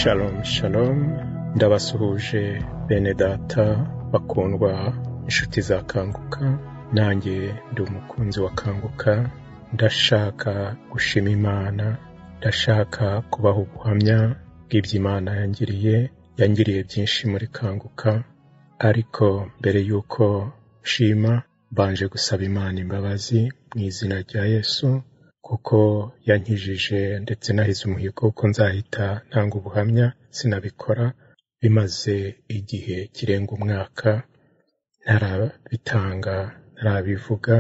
shalom shalom ndabasuhuje bene data bakundwa inshuti za kanguka nanjye ndi umukunzi wa kanguka ndashaka gushima imana ndashaka kubaha ubuhamya bw'ibyo imana yangiriye yangiriye byinshi muri kanguka ariko mbere y'uko nshima mbanje gusaba imana imbabazi mu izina rya yesu kuko yankijije ndetse nahize umuhigo ko nzahita ntanga ubuhamya sinabikora bimaze igihe kirenga umwaka ntarabitanga ntarabivuga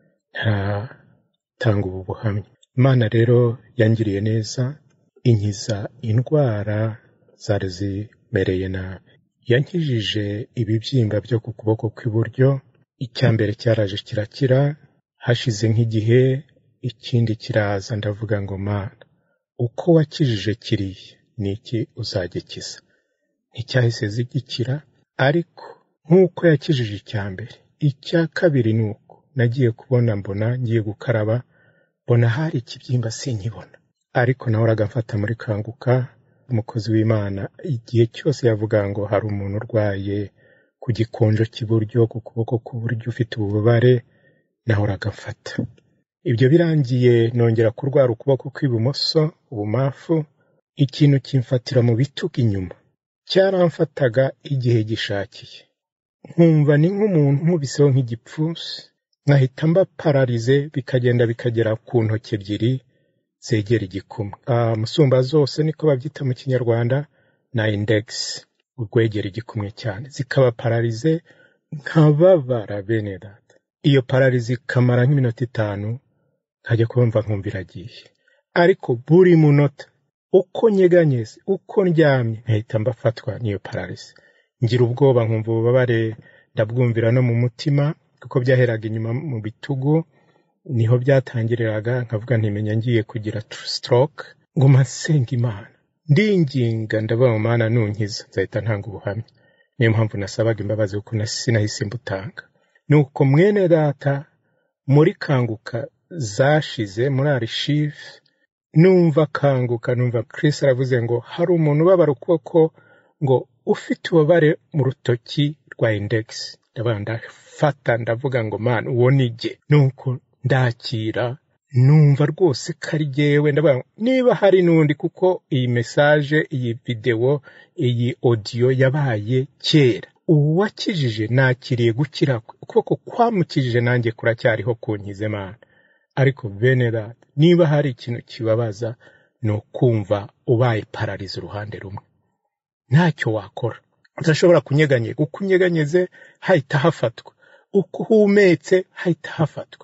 ntaratanga ubu buhamya imana rero yangiriye neza inkiza indwara zari zimereye nabi yankijije ibibyimba byo ku kuboko kw'iburyo icya mbere cyaraje kirakira hashize nk'igihe ikindi kiraza ndavuga ngo mana uko wakijije kiriya ni iki uzagikiza nticyahise zigikira ariko nk'uko yakijije icya mbere icya kabiri ni uko nagiye kubona mbona ngiye gukaraba mbona hari ikibyimba sinkibona ariko nahoraga mfata muri kanguka umukozi w'imana igihe cyose yavuga ngo hari umuntu urwaye ku gikonjo cy'iburyo ku kuboko k'uburyo ufite ububabare nahoraga mfata ibyo birangiye nongera kurwara ukuboko kw'ibumoso ubumafu ikintu kimfatira mu bitugu inyuma cyaramfataga igihe gishakiye nkumva ni nk'umuntu nkubiseho nk'igipfunsi nkahita mba pararize bikagenda bikagera ku ntoki ebyiri zegera igikumwe musumba zose niko babyita mu kinyarwanda na indegisi urwegera igikumwe cyane zikaba pararize nkababara bene data iyo pararize ikamara nk'iminota itanu nkajya kumva nkumva iragiye ariko buri munota uko nyeganyeze uko ndyamye nkahita mbafatwa n'iyo pararize ngira ubwoba nkumva ububabare ndabwumvira no mu mutima kuko byaheraga inyuma mu bitugu niho byatangiriraga nkavuga ntimenya ngiye kugira stroke ngo nsenga imana ndinginga ndavuga mu mana nunkiza nzahita ntanga ubuhamya niyo mpamvu nasabaga imbabazi kuko sinahise mbutanga nuko mwene data muri kanguka zashize muri arishive numva kanguka numva Chris aravuze ngo hari umuntu ubabara ukuboko ngo ufite ububabare mu rutoki rwa indegisi ndavuga ndafata ndavuga ngo mana uwo ni jye nuko ndakira numva rwose ko ari jyewe ndavuga niba hari n'undi kuko iyi mesaje iyi videwo iyi odiyo yabaye kera uwakijije nakiriye gukira ukuboko kwamukijije nanjye kuracyariho kunkize mana ariko bene data niba hari ikintu kibabaza ni ukumva ubaye pararize uruhande rumwe ntacyo wakora udashobora kunyeganyega uko unyeganyeze hahita hafatwa uko uhumetse hahita hafatwa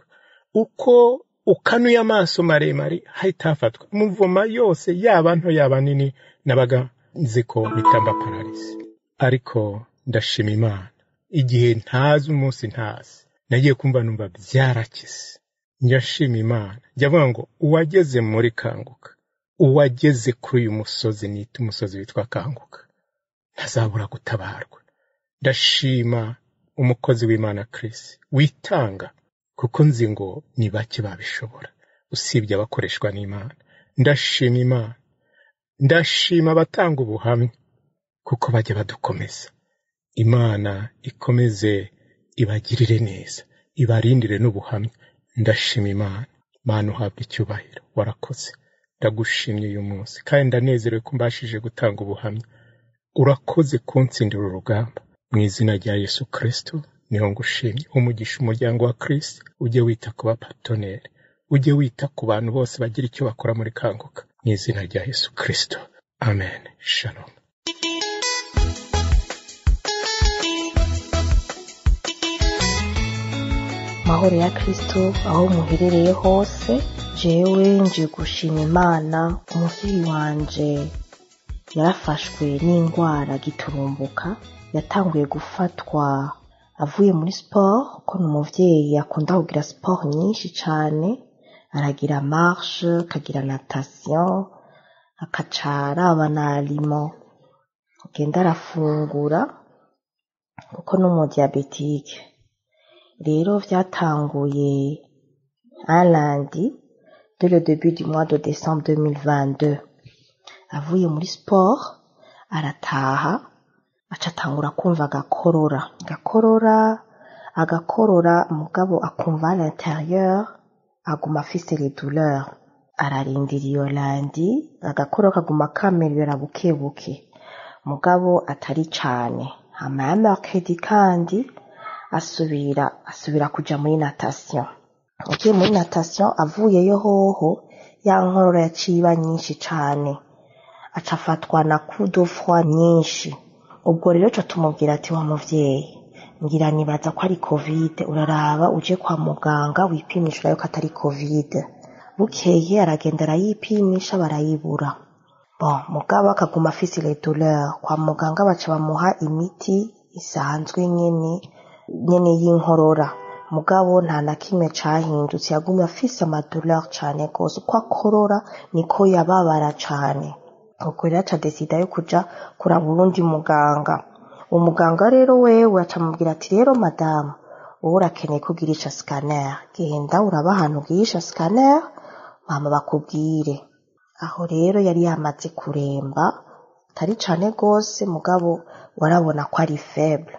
uko ukanuye amaso maremare hahita hafatwa muvoma yose yaba nto yaba nini nabaga nzi ko bitamba pararize ariko ndashima imana igihe ntazi umunsi ntazi nagiye kumva numva byarakize njyashima imana njya avuga ngo uwageze muri kanguka uwageze kuri uyu musozi nita umusozi witwa kanguka ntazabura gutabarwa ndashima umukozi w'imana Chris witanga kuko nzi ngo ni bake babishobora usibye abakoreshwa n'imana ndashima imana ndashima abatanga ubuhamya kuko bajya badukomeza imana ikomeze ibagirire neza ibarindire n'ubuhamya ndashima imana mana uhabwa icyubahiro warakoze ndagushimye uyu munsi kandi ndanezerewe ko mbashije gutanga ubuhamya urakoze kunsindira urugamba mu izina rya yesu kirisito niho ngushimye umugisha umuryango wa kirisito ujye wita ku bapatoneri ujye wita ku bantu bose bagira icyo bakora muri kanguka mu izina rya yesu kirisito amen shalom mahoro ya kirisito aho muherereye hose jewe nje gushima imana umubyeyi wanje yarafashwe n'indwara giturumbuka yatanguye gufatwa avuye muri siporo ko ni umubyeyi akunda kugira siporo nyinshi cyane aragira marshe akagira natasiyo akaca araba na alimo agenda arafungura kuko ni umudiyabetike rero byatanguye un lundi de le début du mois de décembre 2022 avuye muri siporo arataha aca atangura kumva agakorora agakorora agakorora mugabo akumva à l'intérieur aguma afise les douleurs ararindira iyo landi agakoro kaguma kamerera buke buke mugabo atari cane hama ya mercredi kandi asubira asubira kuja muri natation agiye muri natation avuyeyo hoho ya nkorora yaciye iba nyinshi cane aca afatwa na coup de froid nyinshi ubwo rero ca tumubwira ati wa muvyeyi ngira nibaza ko ari covid uraraba uje kwa muganga wipimisha urabe ko atari covid bukeye aragenda arayipimisha barayibura bon mugabo akaguma afise les douleurs kwa muganga baca bamuha imiti isanzwe nyene nyene y'inkorora mugabo nta na kimwe cahindutse yagumye afise amadouleur cane gose uko akorora niko yababara cane ubwo rero aca desida yo kuja kuraba uwundi muganga uwo muganga rero wewe aca amubwira ati rero madamu wowe urakeneye ko ugirisha scanner genda uraba ahantu ugirisha scanner mama bakubwire aho rero yari yamaze kuremba atari cane gose mugabo warabona ko ari faible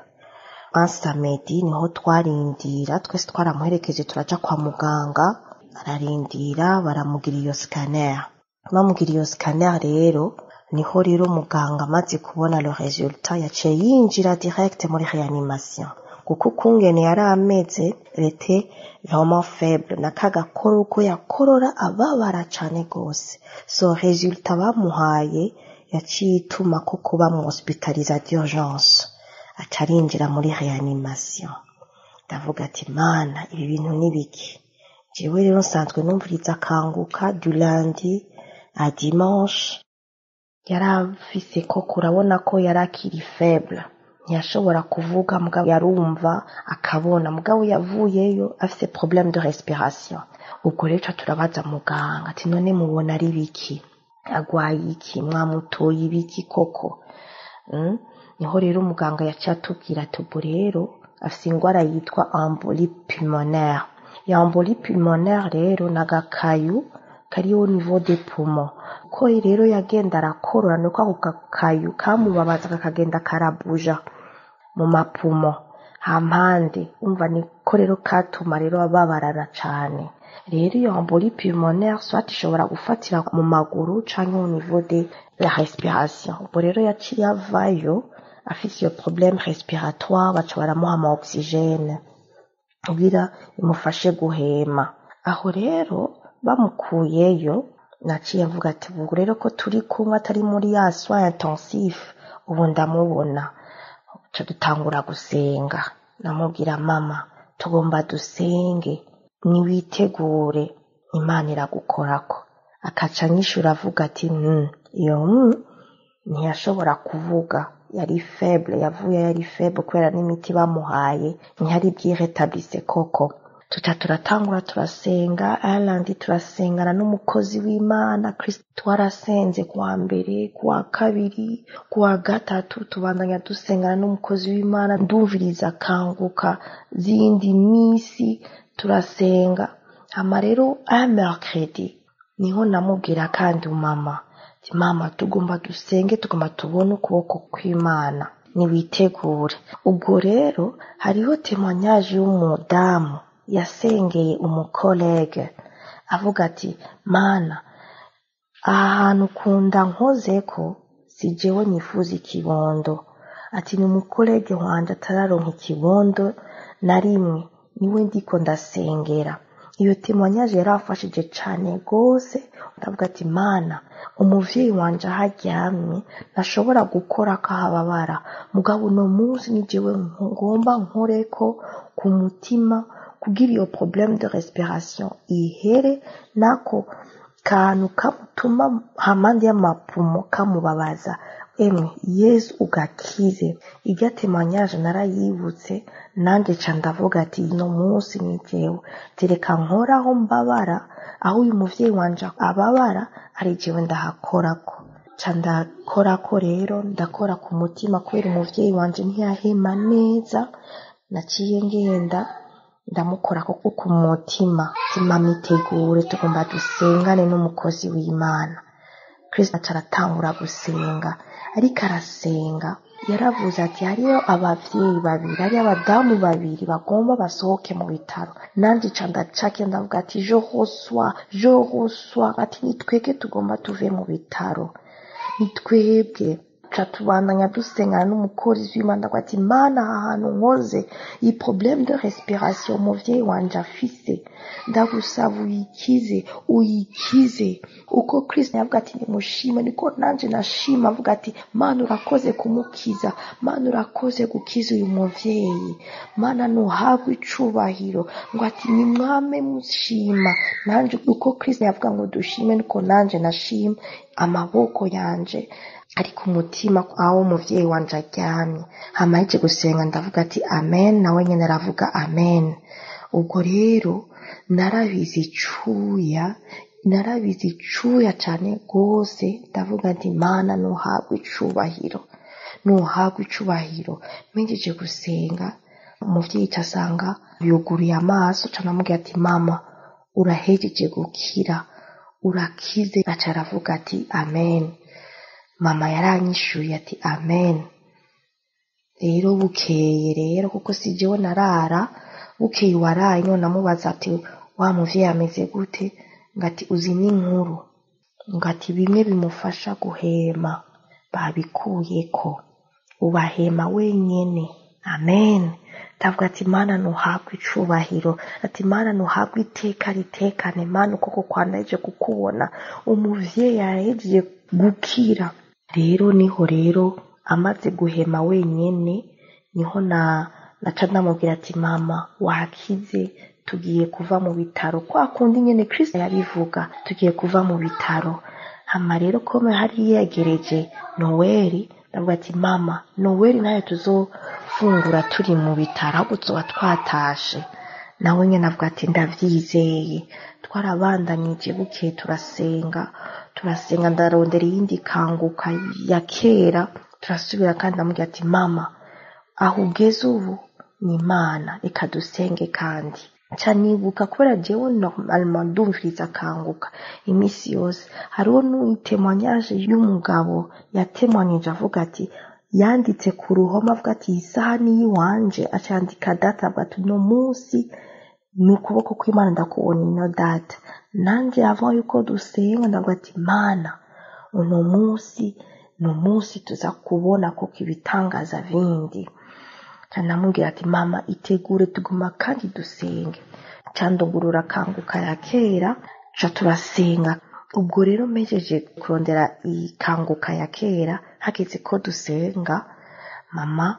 ansamedi niho twarindira twese twaramuherekeje turaja kwa muganga ararindira baramugira iyo scanner bamugira iyo scanner rero niho rero muganga amaze kubona le resultat yaciye yinjira direct muri reanimation kuko ukungene yari ameze rete vraiment faible nakagakora uko yakorora ababara cane gose so resultat bamuhaye yaciye ituma ko kuba mu hospitaliza d'urgence aca arinjira muri reanimation ndavuga ati mana ibi bintu ni biki jewe rero nsanzwe numviriza akanguka du lundi à dimanche yari afise koko urabona ko yari akiri faible ntiyashobora kuvuga mugabo yarumva akabona mugabo yavuyeyo afise problème de respiration ubwo rero turabaza muganga ati none mubona ari biki agwaye iki mwamutoye ibiki koko mm? niho rero umuganga yaciye atubwira ati ubwo rero afise ingwara yitwa embolie pulmonaire iyo embolie pulmonaire rero nagakayu kari au niveau des poumons ko rero yagenda arakorora nuko ako gakayu kamubabaza kakagenda karabuja mu mapumo hampande umva niko rero katuma rero ababarana cane rero iyo embolie pulmonaire soit ishobora gufatira mu maguru canke au niveau de la respiration ubwo rero yaciye avayo afise iyo problème respiratoire baca baramuha ama oxygene kugira imufashe guhema aho rero bamukuyeyo naciye mvuga ati ubu rero ko turi kumwe atari muri ya soin intensif ubu ndamubona ca dutangura gusenga namubwira mama tugomba dusenge niwitegure imana iragukorako akaca anyishura avuga ati mm, iyo mm, ntiyashobora kuvuga yari faible yavuye yari faible kubera n'imiti bamuhaye ntiyari byiretabise koko tuca turatangura turasenga ayalandi turasengana n'umukozi w'imana kristo twarasenze kuwa mbere kuwa kabiri kuwa gatatu tubandanya dusengana n'umukozi w'imana ndumviriza kanguka zindi misi turasenga hama rero aya mercredi niho namubwira kandi mama ati mama tugomba dusenge tugomba tubone ukuboko kw'imana niwitegure ubwo rero hariho témoignage y'umudamu yasengeye umukolege avuga ati mana aha hantu ukunda nkozeko si jewe nifuza ikibondo ati ni umukolege wanje atararonka ikibondo na rimwe niwe ndiko ndasengera iyo témoignage yarafashije cane gose ndavuga ati mana umuvyeyi wanje aho aryamye ntashobora gukora akahababara mugabo uno munsi ni jewe ngomba nkoreko ku mutima kugira iyo problème de respiration ihere nako kantu kamutuma hampande y'amapumo kamubabaza emwe yesu ugakize irya témoignage narayibutse nanjye ca ndavuga ati ino munsi ni jewe tereka nkoraho mbabara aho uyu muvyeyi wanje ababara ari jewe ndahakorako ca ndakorako rero ndakora ku mutima kubera umuvyeyi wanje ntiyahema neza naciye ngenda ndamukora koko ku mutima mama itegure tugomba dusengane n'umukozi w'imana Chris aca aratangura gusenga ariko arasenga yaravuze ati hariyo abavyeyi babiri hariyo abadamu babiri bagomba basohoke mu bitaro nanje ca ndacake ndavuga ati je reçois je reçois ati nitwege tugomba tuve mu bitaro nitwebwe ca tubandanya dusengana n'umukozi w'imana ndavuga ati mana aha hantu nkoze iyi problème de respiration umuvyeyi wanje afise ndagusaba uyikize uyikize uko kristo yavuga ati nimushime niko nanje nashima avuga ati mana urakoze kumukiza mana urakoze gukiza uyu muvyeyi mana ntuhabwe icubahiro ngo ati nimwame mushima nanje uko kristo yavuga ngo dushime niko nanje nashima amaboko yanje ariko umutima aho umuvyeyi wanje aryamye hama yaje gusenga ndavuga ati amen nawe nyene aravuga amen ubwo rero narabizi icuya narabizi icuya cane rwose ndavuga nti mana ntuhabwe icubahiro ntuhabwe icubahiro mpejeje gusenga umuvyeyi ca asanga yuguruye amaso ca namubwira ati mama urahejeje gukira urakize aca aravuga ati amen mama yaranyishuye ati amen rero bukeye rero kuko si jewe narara bukeye waraye none amubaza ati wa muvyeyi ameze gute ngati uzi n'inkuru ngati bimwe bimufasha guhema babikuyeko ubahema wenyene amen ndavuga ati mana ntuhabwe icubahiro ati mana ntuhabwe iteka ritekane mana ukoko kwanaje kukubona umuvyeyi yahejeje gukira rero niho rero amaze guhema wenyene niho na naca ndamubwira ati mama wakize tugiye kuva mu bitaro kwa kundi nyene kristo yabivuga tugiye kuva mu bitaro hama rero kome hari yegereje noweli ndavuga ati mama noweli nayo tuzofungura turi mu bitaro ahubwo tuzoba twatashe nawe nyene avuga ati ndavyizeye twarabandanije bukeye turasenga turasenga ndarondera iyindi kanguka ya kera turasubira kandi ndamubwira ati mama aho ugeze ubu ni imana reka dusenge kandi nca nibuka kubera jewe normalement ndumviriza akanguka iminsi yose hariho n'itemoignage y'umugabo yatemwanyije avuga ati yanditse ku ruhome avuga ati iyi saha ni iyiwanje aca yandika data avuga ati uno munsi ni ukuboko kw'imana ndakubona ino data nanje avant yuko dusenga ndavuga ati mana uno munsi ni umunsi tuza kubona kuko ibitangaza bindi canamubwira ati mama itegure tuguma kandi dusenge candugurura kanguka ya kera ca turasenga ubwo rero mpejeje kurondera ikanguka ya kera hageze ko dusenga mama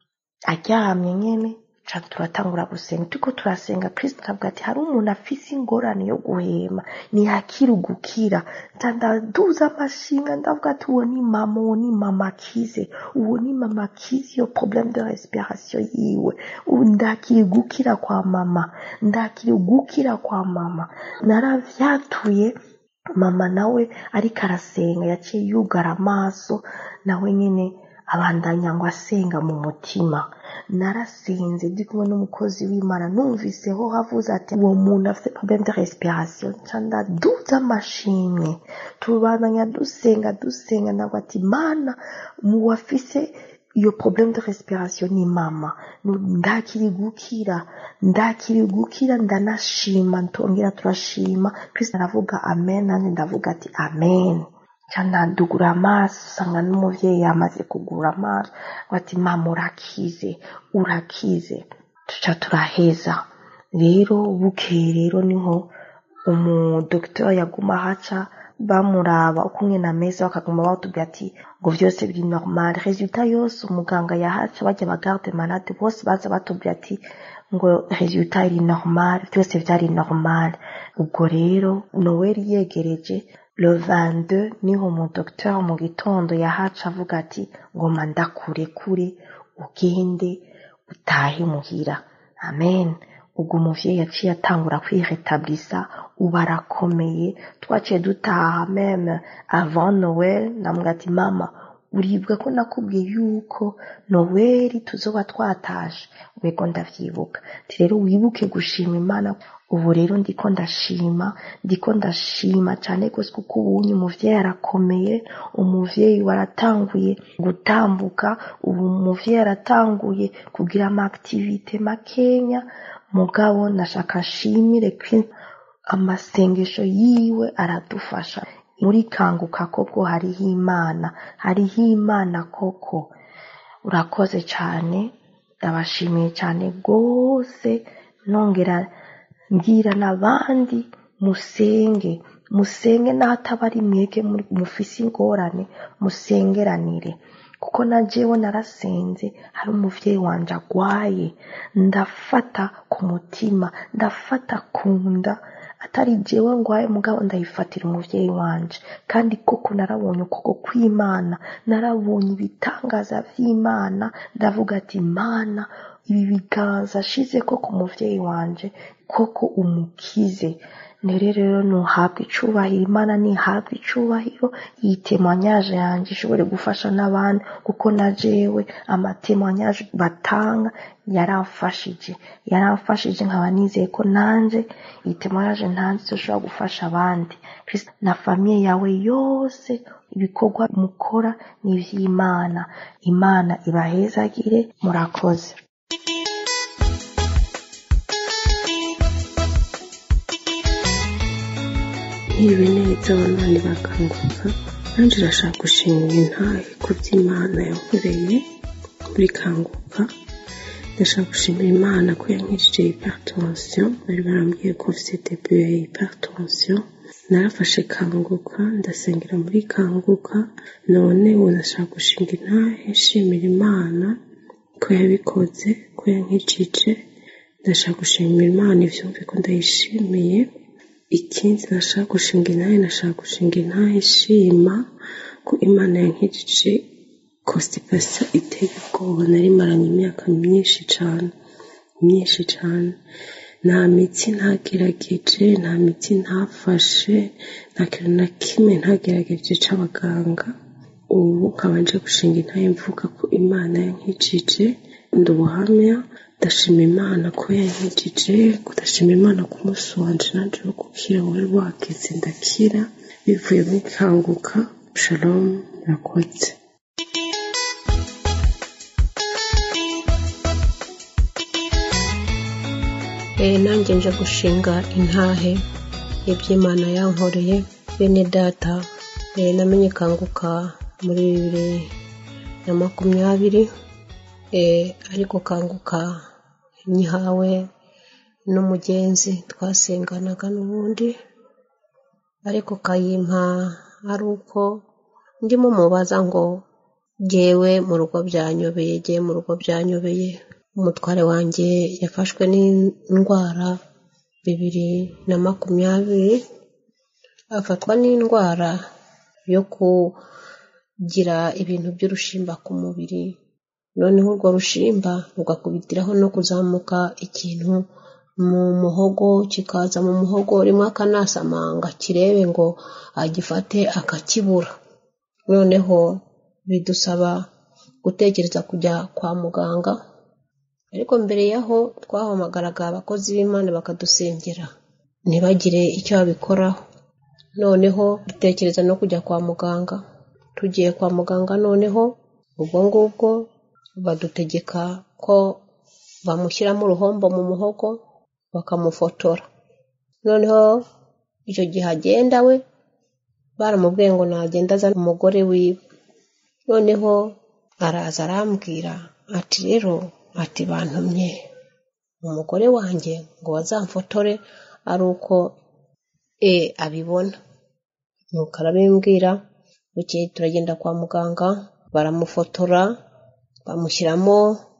aryamye nyene ca turatangura gusenga turiko turasenga kristo akavuga ati hari umuntu afise ingorane yo guhema ntiyakira ugukira nca ndaduza amashinga ndavuga ati uwo ni mama uwo ni mama akize uwo ni mama akize iyo problème de respiration yiwe ubu ndakiri gukira kwa mama ndakiri gukira kwa mama naravyatuye mama nawe ariko arasenga yaciye yugara amaso nawe nyene abandanya ngo asenga mu mutima narasenze ndi kumwe n'umukozi w'imana numviseho havuze ati uwo muntu afite problème de respiration nca ndaduza amashimwe tubandanya dusenga dusenga ntabwo ati mana mu wafise iyo problème de respiration ni mama ndakiri gukira ndakiri gukira ndanashima ntongera turashima kristo aravuga amen nanjye ndavuga ati amen nca ndadugura amaso usanga n'umuvyeyi yamaze kugura amaso ngo ati mama urakize urakize tuca turaheza rero bukeye rero niho umudokiteri yaguma haca bamuraba uko umwe ameze bakaguma batubwira ati ngo vyose biri normal resultat yose umuganga yahaca bajya bagarde malade bose baza batubwira ati ngo resultat iri normal byose vyari normal ubwo rero noweli yegereje le 22 niho umudokiteri mu gitondo yahaca avuga ati ngoma ndakurekure ugende utahe muhira amen ubwo umuvyeyi yaciye atangura kwiretabulisa ubu arakomeye twaciye dutaha meme avant noel ndamubwira ati mama uribwa ko nakubwiye yuko noweli tuzoba twatashe wego ndavyibuka ti rero wibuke gushima imana ubu rero ndiko ndashima ndiko ndashima cane gose kuko ubunye umuvyeyi arakomeye umuvyeyi waratanguye gutambuka ubu umuvyeyi aratanguye kugira ama activite makenya mugabo nashaka nshimire ko amasengesho yiwe aradufasha muri kanguka koko hariho imana hariho imana koko urakoze cyane ndabashimiye cyane rwose nongera mbwira n'abandi musenge musenge n'ahataba ari mwege mufise ingorane musengeranire kuko na jewe narasenze hari umuvyeyi wanje agwaye ndafata ku mutima ndafata ku nda atari jewe ngwaye mugabo ndayifatira umuvyeyi wanje kandi koko narabonye ukuboko kw'imana narabonye ibitangaza vy'imana ndavuga ati imana ibi biganza ashizeko ku muvyeyi wanje koko umukize nere rero nuhabwa icubahiro imana nihabwa icubahiro iyi temwanyaje yanje ishobore gufasha n'abandi kuko na jewe amatemwanyaje batanga yaramfashije yaramfashije nkaba nizeye ko nanje iyi temwanyaje ntanze izoshobora gufasha abandi na famiye yawe yose ibikorwa mukora ni ivy'imana imana ibahezagire murakoze nk'ibi neza abana bakanguka nanjye urashaka gushimira intahe ku by'imana yankoreye muri kanguka ndashaka gushimira imana ko yankijije hypertension bari barambwiye ko mfite debut ya hypertension narafashe kanguka ndasengera muri kanguka none ubu ndashaka gushinga intahe nshimira imana ko yabikoze ko yankijije ndashaka gushimira imana ivyumve ko ndayishimiye ikindi nashaka gushinga intahe nashaka gushinga intahe ishima ko imana yankijije constipation iteye ubwoba nari maranye imyaka myinshi cane myinshi cane nta mitsi ntagerageje nta mitsi ntafashe nta kintu na kimwe ntagerageje c'abaganga ubu nkaba nje gushinga intahe mvuga ko imana yankijije ndi ubuhamya ndashima imana ko yankijije ndashima imana ko umunsi wanje nanje wo gukira wari wageze ndakira bivuye muri kanguka shalom murakoze nanjye nje gushinga intahe iby'imana yankoreye bene data namenye kanguka muri bibiri na makumyabiri ariko kanguka nyihawe n'umugenzi twasenganaga n'ubundi ariko kayimpa ari uko ndimo mubaza ngo jyewe mu rugo byanyobeye jyewe mu rugo byanyobeye umutware wanjye yafashwe n'indwara bibiri na makumyabiri afatwa n'indwara yo kugira ibintu by'urushimba ku mubiri noneho urwo rushimba rugakubitiraho no kuzamuka ikintu mu muhogo kikaza mu muhogo rimwe akanasamanga kirebe ngo agifate akakibura noneho bidusaba gutekereza kujya kwa muganga ariko mbere yaho twahamagaraga abakozi b'imana bakadusengera ntibagire icyo babikoraho noneho dutekereza no kujya kwa muganga tugiye kwa muganga noneho ubwo ngubwo badutegeka ko bamushyiramo uruhombo mu muhogo bakamufotora noneho icyo gihe agenda we baramubwiye ngo nagenda azana umugore wiwe noneho araza arambwira ati rero ati bantumye umugore wanjye ngo bazamfotore ari uko e abibona nuko arabimbwira bukeye turagenda kwa muganga baramufotora bamushyiramo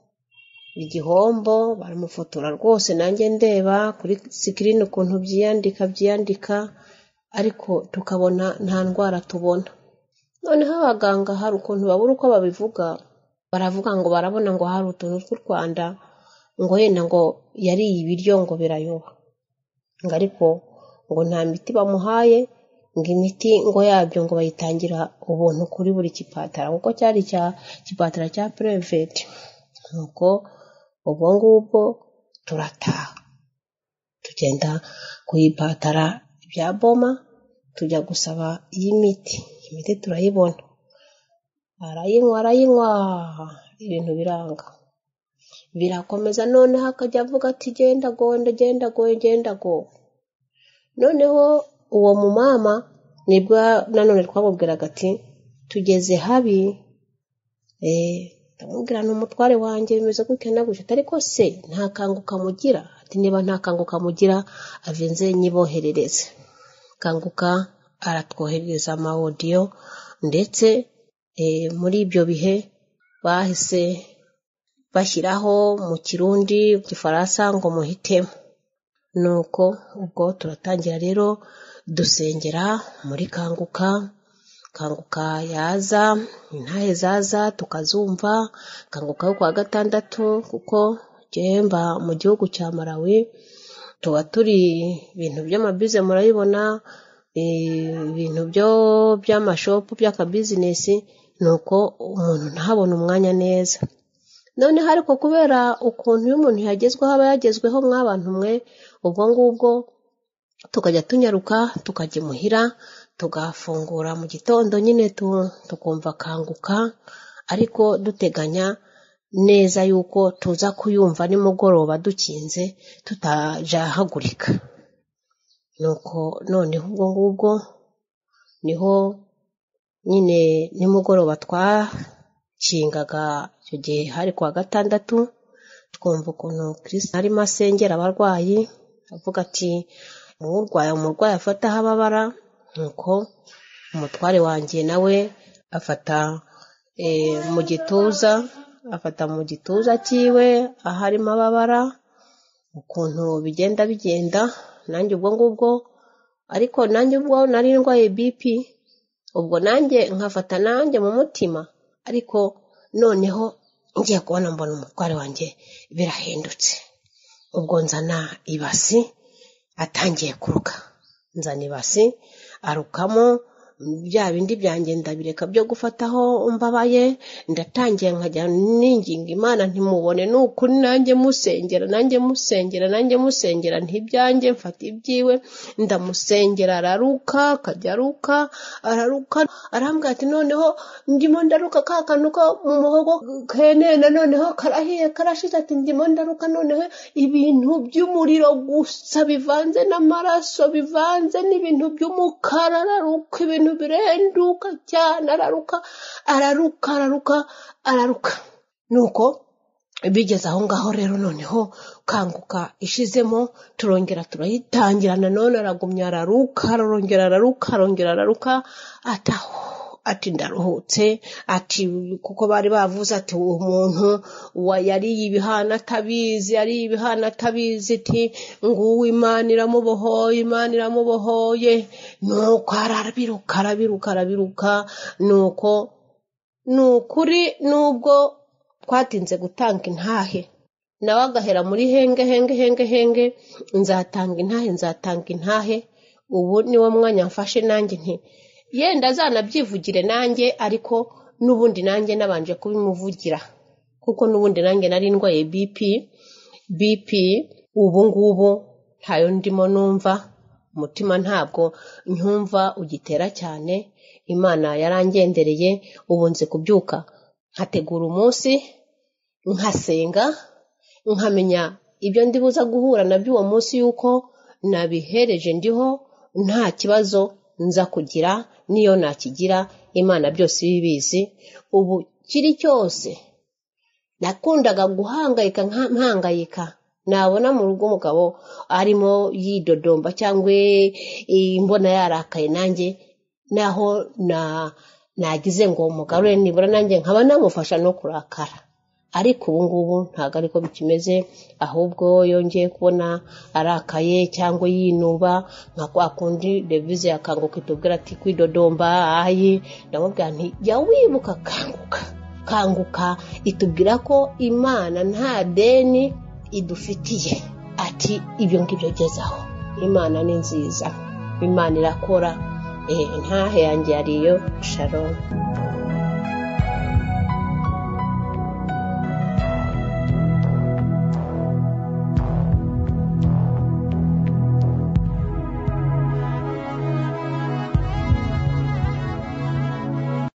igihombo baramufotora rwose nanjye ndeba kuri sikirini ukuntu byiyandika byiyandika ariko tukabona nta ndwara tubona noneho abaganga hari ukuntu babura uko babivuga baravuga ngo barabona ngo hari utuntu tw'u rwanda ngo yenda ngo yariye ibiryo ngo birayoba ngo ariko ngo nta miti bamuhaye ngo imiti ngo yabyo ngo bayitangira ubuntu kuri buri kipatara kuko cyari cya kipatara cya pureveti nuko ubwo ngubwo turataha tugenda kuyipatara ibya boma tujya gusaba iy'imiti imiti turayibona arayinywa arayinywa ibintu biranga birakomeza noneho akajya avuga ati genda gonda genda go genda go noneho uwo mumama nibwo nanone twamubwiraga ati tugeze habi ndamubwira ni umutware wanjye bimeze gutya na gutya ariko se nta kanguka mugira ati niba nta kanguka mugira avenze nyiboherereze kanguka aratwoherereza amawodiyo ndetse muri ibyo bihe bahise bashyiraho mu kirundi gifaransa ngo muhitemo nuko ubwo turatangira rero dusengera muri kanguka kanguka yaza intahe zaza tukazumva kanguka yo kuwa gatandatu kuko gihemba mu gihugu cya malawi tuba turi ibintu by'amabize murabibona ibintu byo by'amashopu by'akabizinesi ni uko umuntu ntabone umwanya neza noneho ariko kubera ukuntu iyo umuntu yagezweho aba yagezweho mw'abantu mwe ubwo ngubwo tukajya tunyaruka tukajya imuhira tugafungura mu gitondo nyine tukumva kanguka ariko duteganya neza yuko tuza kuyumva nimugoroba dukinze tutajahagurika nuko noneho ubwo ngubwo niho nyine nimugoroba twakingaga icyo gihe hari kuwa gatandatu twumva ukuntu kirisita arimo asengera abarwayi avuga ati umurwayi umurwayi afata aho ababara nuko umutware wanjye nawe afata mu gituza afata mu gituza cyiwe aho arimo ababara ukuntu bigenda bigenda nanjye ubwo ngubwo ariko nanjye ubwo nari ndwaye bipi ubwo nanjye nkafata nanjye mu mutima ariko noneho ngiye kubona mbona umutware wanjye birahindutse ubwo nzana ibasi atangiye kuruka nzana ibasi arukamo bya bindi byanjye ndabireka byo gufataho mbabaye ndatangiye nkajya ninginga imana ntimubone ni ukuri nanjye musengera nanjye musengera nanjye musengera ntibyanjye mfata ibyiwe ndamusengera araruka akajya aruka araruka arambwira ati noneho ndimo ndaruka ka kantu ko mu muhogo kenena noneho karahiye karashize ati ndimo ndaruka noneho ibintu by'umuriro gusa bivanze n'amaraso bivanze n'ibintu by'umukara araruka ibintu birenduka cyane araruka araruka araruka araruka nuko bigeze aho ngaho rero noneho kanguka ishizemo turongera turayitangira nanone aragumya araruka arongera araruka arongera araruka ataho ati ndaruhutse ati kuko bari bavuze ati uwo muntu yariye ibihana atabizi yariye ibihana atabizi ati nguwo imana iramubohoye imana iramubohoye nuko arabiruka arabiruka arabiruka nuko ni ukuri nubwo twatinze gutanga intahe nawe agahera muri henge henge henge henge nzatanga intahe nzatanga intahe ubu niwo mwanya mfashe nanjye nti yenda azanabyivugire nanjye ariko n'ubundi nanjye nabanje kubimuvugira kuko n'ubundi nanjye nari ndwaye bipi bipi ubu ngubu ntayo ndimo numva umutima ntabwo nkumva ugitera cyane imana yarangendereye ubu nzi kubyuka nkategura umunsi nkasenga nkamenya ibyo ndibuza guhura nabyo uwo munsi yuko nabihereje ndiho nta kibazo nza kugira niyo nakigira imana byose ibibizi ubu kiri cyose nakundaga guhangayika mpangayika nabona mu rugo umugabo arimo yidodomba cyangwa imbona yarakaye nanjye naho nagize ngo umugarure nibura nanjye nkaba namufasha no kurakara ariko ubu ngubu ntabwo ariko bikimeze ahubwo yongeye kubona arakaye cyangwa yinuba nka kwa kundi revize yakanguka itubwira ati kwidodomba ayi ndamubwira nti jya wibuka kanguka kanguka itubwira ko imana nta deni idufitiye ati ibyo ngibyo gezaho imana ni nziza imana irakora intahe yanjye yariyo shalom